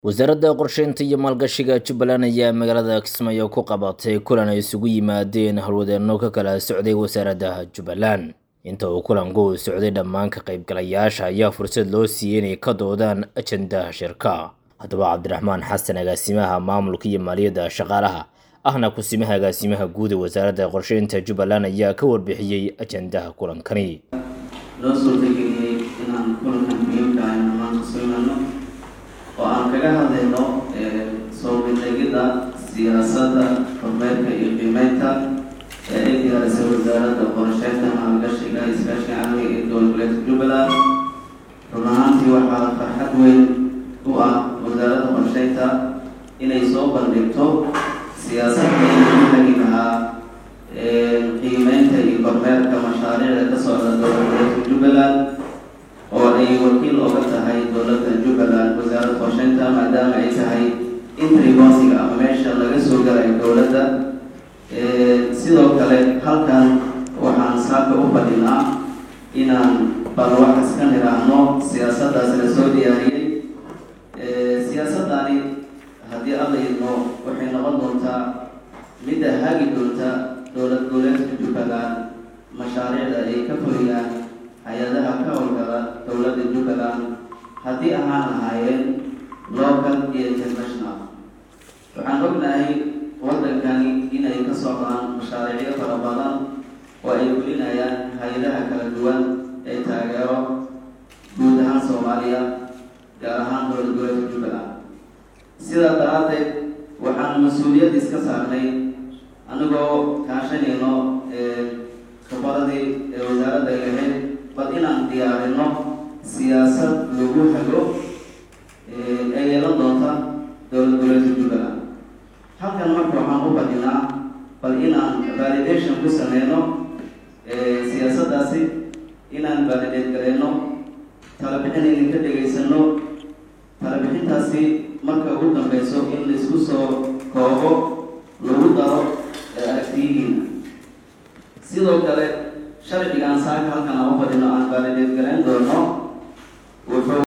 wasaaradda qorsheynta iyo maalgashiga jubbaland ayaa magaalada kismaayo ku qabatay kulan ay isugu yimaadeen howlwadeenno ka kala socday wasaaradda jubbaland inta uu kulanku socday dhammaan ka qaybgalayaasha ayaa fursad loo siiyey inay ka doodaan ajandaha shirka haddaba cabdiraxmaan xasan agaasimaha maamulka iyo maaliyadda shaqaalaha ahna kusimaha agaasimaha guud ee wasaaradda qorsheynta jubbaland ayaa ka warbixiyey ajandaha kulankani loo soo degeliyey inaan kulankan muhiimka ah inaan maanta soo imaano oo aan kaga hadlayno soo bandhigidda siyaasadda kormeerka iyo qiimeynta ee ay diyaarisay wasaaradda qorsheynta maalgashiga iskaashiga caalamiga ee dowlad goboleedka jubbaland run ahaantii waxaa farxad weyn u ah wasaaradda qorsheynta inay soo bandhigto siyaasadda inuu hagi lahaa qiimeynta iyo kormeerka mashaariicda ka socda dowlad goboleedka jubbaland oo ay wakiil oga tahay dowladda jubbaland wasaaradda qorsheynta maadaama ay tahay intribosiga ama meesha laga soo galayo dowladda sidoo kale halkan waxaan saaka u fadhinaa inaan bal waxas ka nidhaahno siyaasaddaas la soo diyaariyey siyaasaddani haddii alla idmo waxay noqon doontaa midda hagi doonta dowlad goboleedka jubbaland mashaariicda ay ka fuliyaan hay-adaha ka howlgala dowladda jubbaland haddii ahaan lahaayeen local iyo international waxaan ognahay waddankani inay ka socdaan mashaariicyo fara badan oo ay fulinayaan hay-adaha kala duwan ee taageero guud ahaan soomaaliya gaar ahaan dowlad goboleedka jubbaland sidaa daraaddeed waxaan mas-uuliyad iska saarnay anigoo kaashanayno khabaradii ee wasaaradda ay lahayd bal inaan diyaarino siyaasad lagu hago ee yeelan doonta dowlad goboleedka jubbaland halkan marka waxaan u badinaa bal inaan validation ku sameyno siyaasaddaasi inaan validate gareyno talabixin idinka dhegaysano talabixintaasi marka ugu dambeyso in laisku soo koobo lagu daro aragtiyihiina sidoo kale sharcigaan saaka halkan aan u fadhino aan validate gareyn doono wuxuu